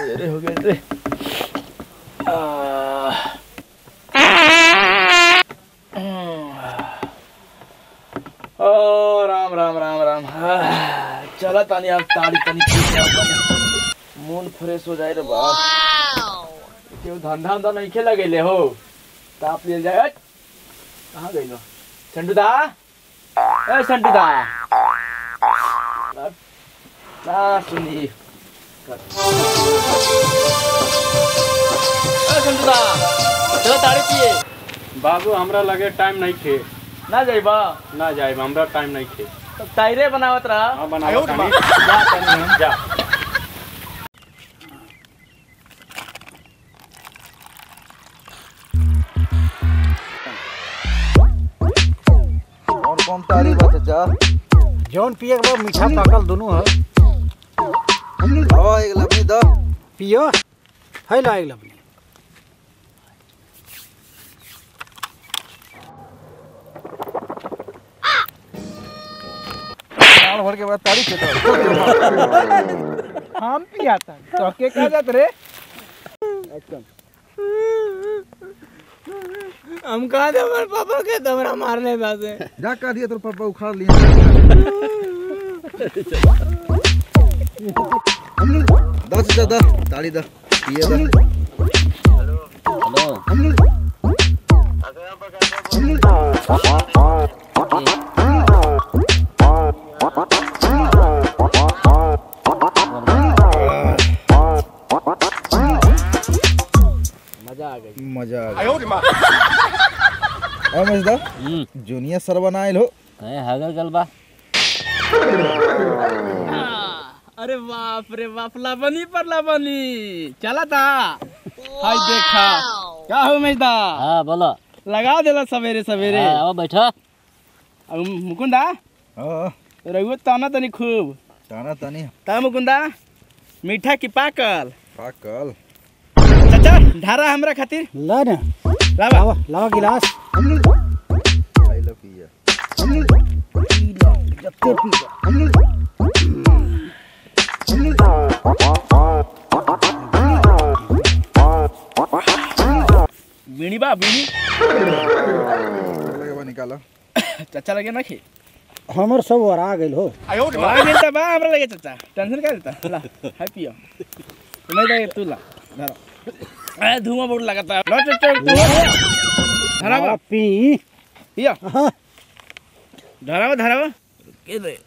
सवेरे हो गए रे आह। ओ राम राम राम राम आह, चला तानी अब ताड़ी तनी पी जाओ तनी मूड फ्रेश हो जाए रे बाप केहू धंधा उंधा नहीं खेला गए हो ताप ले जाए हट। कहाँ गई लो संटू दा ए संटू दा ना सुनी कर। ए संटू दा चलो ताड़ी पिए बाबू हमरा लगे टाइम नहीं खे ना जाइबा ना जाए हमरा टाइम नहीं खे तो ताइरे बनावत रहा हाँ बनाओ तानी। जा तनी हम जा और कौन तारी बा चाचा जौन पिए के बाद मीठा पाकल दोनों है हवा एक लपनी द पियो है ला एक लपनी साल भर के बाद तारी खेता हम पियाता तो के कहा जात रे हम कहा थे हमारे पापा के तमरा मारने पासे जा का दिया तोर पापा उखाड़ लिया द चाचा द ताली द पिए द मजा आ गई मजा आ गया ए मजदा जूनियर सर बनाइल हो हगल गल बा अरे बाप रे बाप लाबनी पर लाबनी चला था हाय देखा क्या हो मेजदा हाँ बोलो लगा देला सवेरे सवेरे हाँ, आओ बैठो अब मुकुंदा हां रघुआ ताना तनी खूब ताना तानी ता मुकुंदा मीठा की पाकल पाकल चाचा ढारा हमरा खातिर ला ना लावा लावा लावा गिलास आई लो पिया बीणी बा बीणी लगे बा निकालो चाचा लगे ना खे हमर सब वरा गेल हो बा मिलता बा हमरा लगे चाचा टेंशन का देता ला हाय पियो नहीं दे तू ला धरा ए धुआं बहुत लगाता है लो चाचा तू धरा बा आ, पी पियो हाँ, धरा बा धरा बा के दे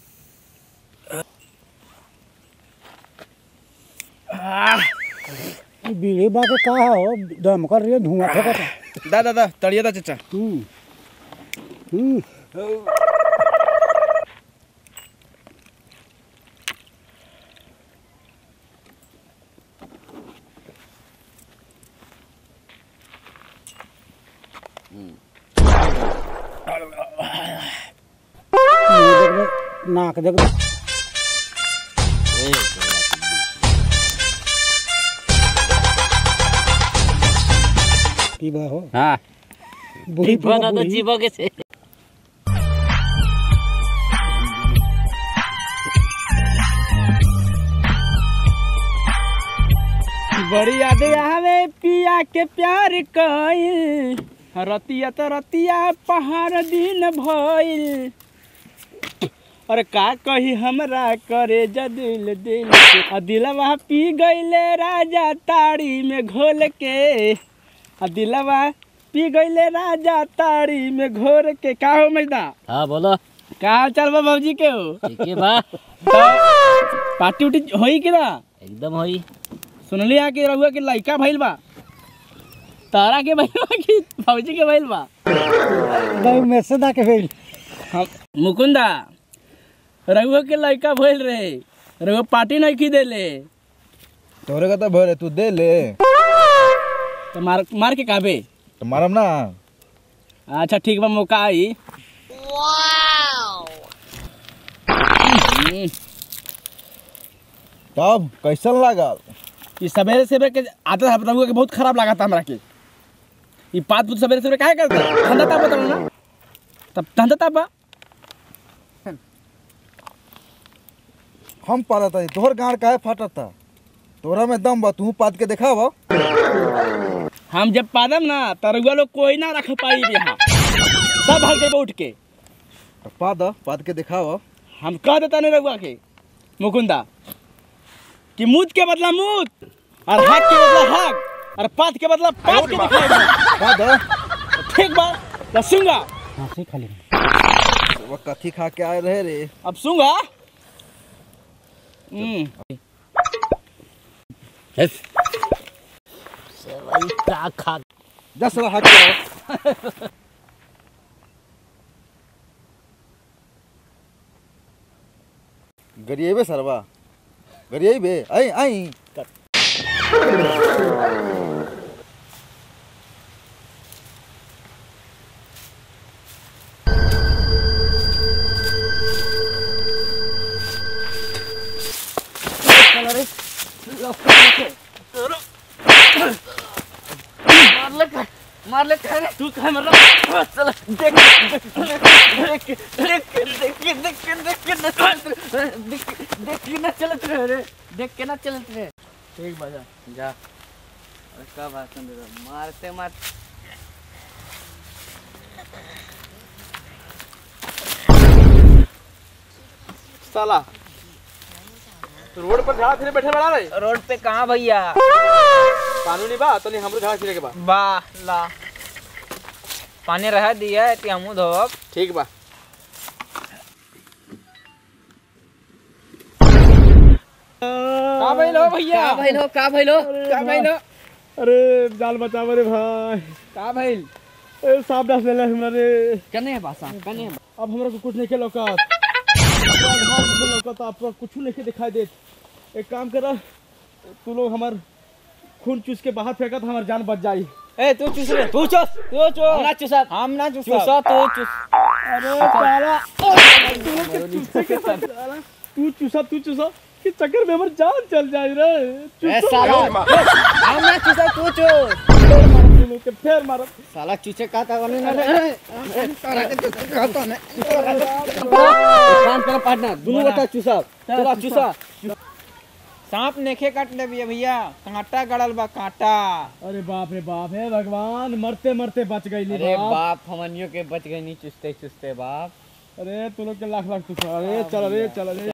आह, ई बीड़ी बा के का हो दम कर रही धुआं फेंकता दा दा दा तड़िया दा चाचा हम्म हम्म मुंह देख ले, नाक देख ले। पीबा हो हाँ बूढ़ी पीबा बना तो बूढ़ी जीवो के से बड़ी यादें आवे पिया के प्यार कइल रतिया तो रतिया पहाड़ दिन भइल और का कही हमरा करे जदिल दिल के आ दिलवा पी गईले राजा ताड़ी में घोल के आ दिलवा पी गईले राजा ताड़ी में घोर के का हो मैदा हाँ बोलो का हाल चाल बा बाबूजी के हो ठीक है बा तो पार्टी उटी होई कि ना एकदम होई सुनली आ कि रहुआ के लइका भइल बा तारा के भइल बा कि फौजी के भइल बा दही में से दा के भेल हम मुकुंदा रहुआ के लइका भइल रहे रहुआ पार्टी नहीं की देले तोरे का तो भरे तू दे ले तो मार मार के काबे तो मारम ना अच्छा ठीक बा मौका आई हम्म, तब कैसन लागल ई सवेरे सवेरे के आदत है रहुआ के बहुत खराब लगा था हमरा के ई पात पुत सवेरे सवेरे काहे करता धंधा ताप बताओ ना तब धंधा ताप हम पाला था तोहर गाड़ काहे फाटत था तोरा में दम बा तू पाद के दिखाव हम जब पादम ना तरुआ लोग कोई ना रख पाई यहाँ सब भाग देबो उठ के पाद पाद के दिखाव हम कह देता नहीं रघुआ के मुकुंदा कि मूत के बदला मूत और हाथ के बदला हाथ और पात के बदला पात के दिखाएगा पाद ठीक बा तो सुंगा हाँ से खाली वो कथी खा के आए रहे रे अब सुंगा हम्म सेवई का खा जा साला हाथ के आओ गरिएबे सरवा गरिएबे आई आई मार ले करे तू कहे मर रहा चल देख देख देख देख देख देख देख देख के ना चलत रहे रे देख के ना चलत रहे ठीक बजा जा अरे का बात दे मारते मार साला तो रोड पर झाड़ा फिरे बैठे बड़ा रे रोड पे कहाँ भैया कानूनी बा तो नहीं हमरो झाड़ा फिरे के बा बा ला पानी रह दिया है हमू धोब ठीक बा का भइल हो भैया का भइलो का भइलो का भइलो अरे जाल बचाव रे भाई का भइल ए सांप डस लेले हमरा रे कने है बासा कने है अब हमरा को कुछ नहीं के लौकत अपना घर से लौकत आपको कुछ नहीं के दिखाई देत एक काम कर तू लोग हमार खून चूस के बाहर फेंका तो हमार जान बच जाई ए तू चूस रे तू चूस तू चूस हम ना चूसा हम ना चूसा चूसा तू चूस अरे साला तू लोग के चूसे के साला तू चूसा तू चूसा के चक्कर में हमार जान चल जाई रे ए चूसो साला हम ना चूसा तू चूस फिर मारब तू लोग के फिर मारब साला चूचे का था करने ना रे काम करो पार्टनर दोनों बता चूसा चला चूसा सांप नेखे काट ले भैया भैया कांटा गड़ल बा कांटा अरे बाप रे बाप हे भगवान मरते मरते बच गई अरे बाप बाप हमनियों के बच गए नहीं चुसते चुसते बाप अरे तू लोग के लाख लाख तू अरे चल अरे चल अरे